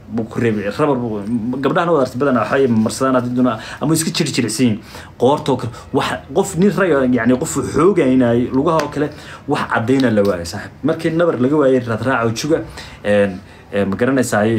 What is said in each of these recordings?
buu ku reebay rabar buu gabdhahana wadaartay badanaa waxay marsadaan haddii doonaa ama iska jiri jiricsan yihiin qoortoo kale wax qof nin rag ah, yacni qof xoogaynay lugaha oo kale wax caddayna la waayay saaxib markii nabar laga waayay raadraaca juga een, een, ma garanaysaay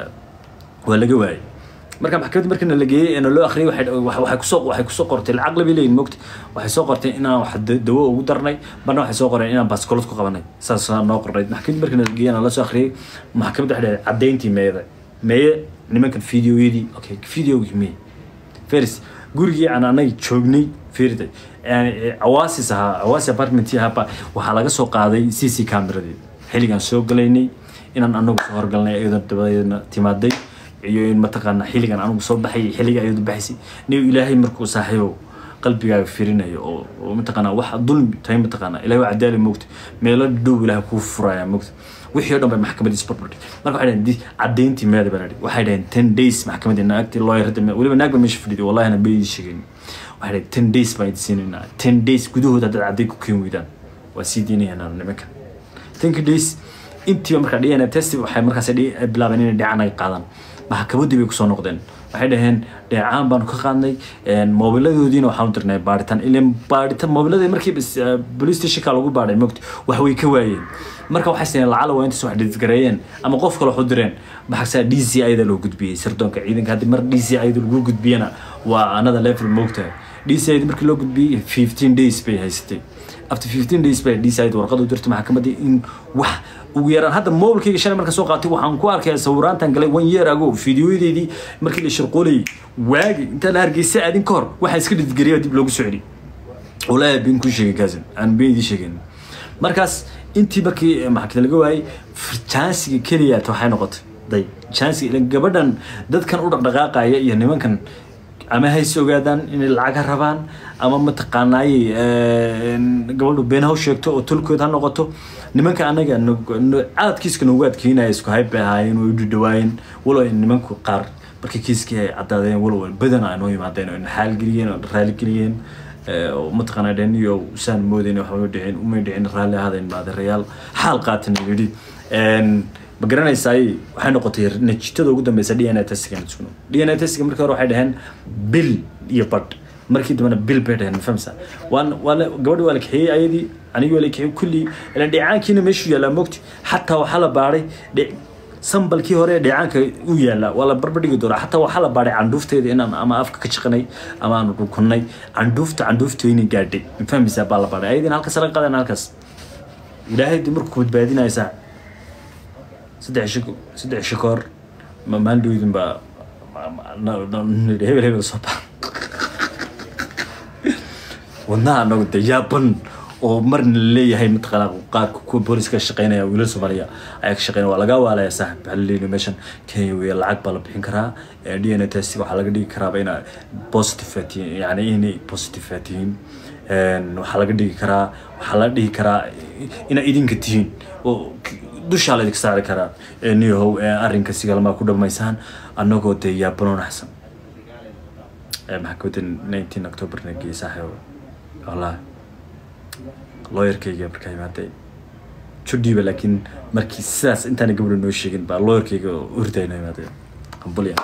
waa laga waayay marka maxkamadda markana la geeyey eena loo akhriyay waxay wax- waxay kusoo waxay kusoo qortay lacag labi leeyihin mogta waxay soo qortay inaan wax da- dawo ugu darnay barna waxay soo qoreen inaan baskoolad ku qabanay saasaa noo qornayd maxkamadda markana la geeyey la soo akhriyay maxkamadda waxay dhahay caddayntii meeda meeye nimankan fideoyadii okay fideogii meye feris gurigii aan anaga joognay firda awaasis ahaa awaasi apartmentii ahaaba waxaa laga soo qaaday c c cameradii xilligaan soo galaynay inaan anagu soo horgalnay iyadoo dabadeedna timaaday iyo in mataqaana xilligan anagu soo baxay xilliga iyadu baxaysay nin ilaahay markuu saaxiibo qalbigaaga firinayo oo oo mataqaana wax dulmi tahay mataqaana ilahay waa cadaali moogta meelo dhow ilahay kuu furaya moogta wixii oo dhan bay maxkamadii isbarbardhig marka waxay dhaheen di- caddayntii meeda baa ladhi waxay dhaheen ten days maxkamadii naagtii looyarada weliba naag ba meesha fadhiday wallahina baydi sheegeen waxay dhaheen ten days baan idin siinaynaa ten days gudahooda haddaad cadday ku keen weydaan waa sii diinayanaa nimankan tenka days intiiba markaa dna test waxay markaas dhi- bilaabeen inay dheecaan ay qaadaan maxkamaddii bay kusoo noqdeen waxay dhaheen dheecaan baanu ka qaadnay moobiladoodiina waxaanu dirnay baaritaan ilan baaritaan moobiladii markii bas- eh, police stationka lagu baadhay mogta wax way ka waayeen marka waxay sineen lacala waa intaas wax dhidgareeyeen ama qof kale wax u direen maxagsaa d c ida loo gudbiyey sirdoonka ciidanka haddii mar d c ida lagu gudbiyana waa another level moogtahay d c ida markii loo gudbiyey fifteen days bay haysatay after fifteen days bay d c ida warqad u dirtay maxkamaddii in wax ugu yaraan hadda mobilkayga shalay marka soo qaatay waxaan ku arkaya sawiraantan galay one year ago fideoyadeedii markii la shirqoolayay waagi intaan la hargeysa aadin ka hor waxaa iska dhidgariya dib loogu soo celi walaahi been kuu sheegay kaasin aan been idii sheegin markaas intii markii maxkamada laga waayay jansiga keliyaat waxay noqotay day jansiga ila gabadhan dadkan u dhaqdhaqaaqaya iyo nimankan ama hayse ogaadaan inay lacag ha rabaan ama mataqaanaayey gabadhu been ha u sheegto oo tolkood ha noqoto nimanka anaga aad kiiska noogu adkeynaya isku hayb bay ahaayeen way u dhadhawaayeen walow ay nimanku qaar markii kiiskii ay caddaadeen walow badana ay noo yimaadeen oo xaalgeliyeen oo raaligeliyeen oo mataqaanaa dhen iyo saan moodayn waxba dhicin umay dhicin raalli ahaadeen baadirayaal xaal qaatan yidhi ma garanaysaay waxay noqotay natiijada ugu dambeysa d n a testiga sugno d n a testiga markii hore waxay dhaheen bil iyo badh markii dambena bil bay dhaheen mafahmsa waan waa la gabadhi waa la kaxeeyey ayadii anigii waa la kaxeeyey kulli ilan dheecaankiina meeshuu yaallaa mogti xataa waxaa la baadhay dhe sambalkii hore dheecaanka u yaallaa waa la barbardhigi doonaa xataa waxaa la baadhay candhuufteeda inaan ama afka ka shaqanay ama aanu dhukunnay candhuufta candhuufteeni gaadhay mafahmaysaa baa la baadhay ayadiina halkaas laga qaadana halkaas ilaahay dib markuu badbaadinaysaa saddex shiko saddex shikoor maalin dhowdin baa hebel hebel soo baxa wadnaha anagu de yaaban oo marna laleeyahay mataqaanaa qaarka kuwa booliska shaqeynaya wiilal soomaaliya ayaa ka shaqeynaya waa laga waalaya saaxib waxaa laleeyahay meeshan kenya weeye lacag baa la bixin karaa d n a test waxaa laga dhigi karaaba ina positive tihiin yani inay positive tihiin waxaa laga dhigi karaa waxaa laga dhigi karaa inaa idinka tihiin oo dushaa laydinka saari karaa niyahow arrinka sigalmaa ku dhamaysaan annagoo dee yaabanoon axsan maxkamadda nineteen octoberna geeyey saaxiib wallahi looyarkayga markaa imaaday judhiiba laakiin markii sidaas intaana gabadha noo sheegin baa looyarkayga urday noo imaaday ambulya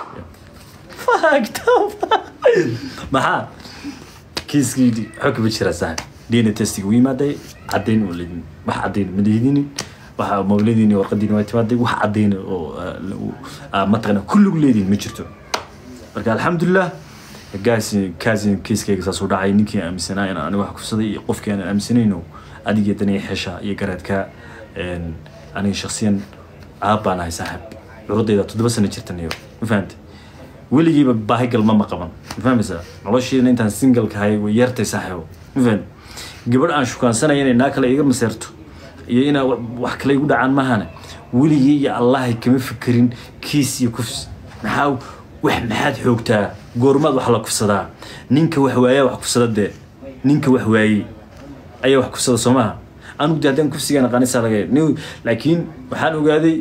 maxaa kiiskii xog ba jira saaxib d n a testiga u yimaaday caddayn oo leedin wax caddayn ma leedinin waxa mawladiini warqadiini waa timaaday wax caddayn oo mataqana kulligu leediin ma jirto marka alxamdulilah gaasi kaasi kiiskayga saas u dhacay ninkii aaminsanaa in aniga wax kufsaday iyo qofkii aan aaminsanayno adiga daniya xesha iyo garaadka aniga shaksiyan aab baan ahay saaxib curadayda toddoba sano jirtan iyo ma fahamtay weligiiba baahigal ma ma qaban ma fahmaysaa noloshiina intaan singalka ahay way yartay saaxiibo ma fahamtay gabadh aan shukaansanaya inay naa kale iga maseerto iyo inaa wax kale igu dhacaan mahane weligii iyo allahay kama fikirin kiis iyo kufs maxaa wax maxaad xoogtaa goormaad wax la kufsadaa ninka wax waayaa wax kufsada dee ninka wax waayey ayaa wax kufsada soo maha anigu de haddaan kufsigaan aqaanisaa laga nin laakiin waxaan ogaaday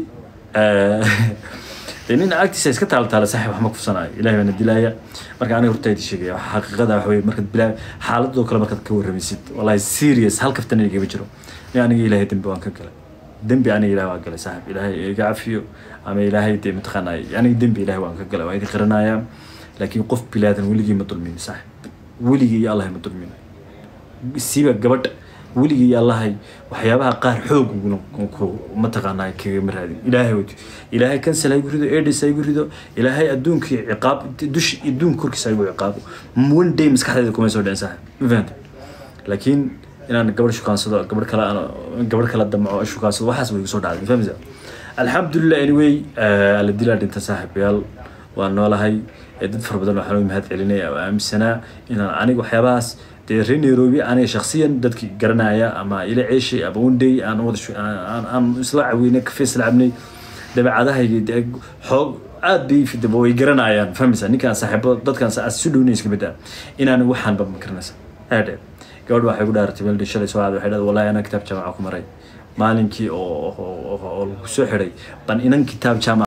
dee nin agtiisa iska taaltaala saaxib wax ma kufsanaayo ilahay baana dilaaya marka aniga hortaydi sheegaya xaqiiqada wax weye markaad bilaa xaaladoo kale markaad ka warramaysid wallahi serious hal kaftan igama jiro aniga ilahay dambi waan ka galay dembi aniga ilahay waa galay saaxib ilaahay iga cafiyo ama ilaahay dee mataqaanaa aniga dembi ilahay waan ka galay waan idin qiranayaa laakiin qof bilaadan weligii ma dulmin saaxib weligii iyo allahay ma dulmin siba gabadha weligii iyo allahay waxyaabaha qaar xoog ku mataqaanaa kagama raadin ilaahay wati ilaahay kansel ha igu rido edis ha igu rido ilaahay adduunkii ciqaab dush adduunka korkiisa ha igu ciqaabo one day maskaxdeeda kuma soo dhicin saaxib ma fahanta laakiin inaan gabadh shukaansado gabadh kale aan gabadh kale damco shukaansado waxaas way igu soo dhacday ma fahmaysa alxamdulilah anyway alla dilaa dhinta saaxiibayaal waan noolahay dad fara badan waxaan u mahad celinaya oo aaminsanaa inaan aniga waxyaabahaas dee reer nairobi aniga shaksiyan dadki garanaya ama ila ceeshay ama one day aan wada aan isla caweynay kafe isla cabnay dabeecadahayga dee xoog aad bay fidaba way garanayaan fahmaysa ninkaan saaxiibo dadkaan aad isu dhownay iska mid ah inaan waxaanba ma garanaysa aadhe gabadh waxay ku dhaaratay meel shalay soo aad waxay dhahday wallahi anaa kitaab jaamaca ku maray maalinkii oo oo lagu soo xidhay ban inan kitaab jaamaca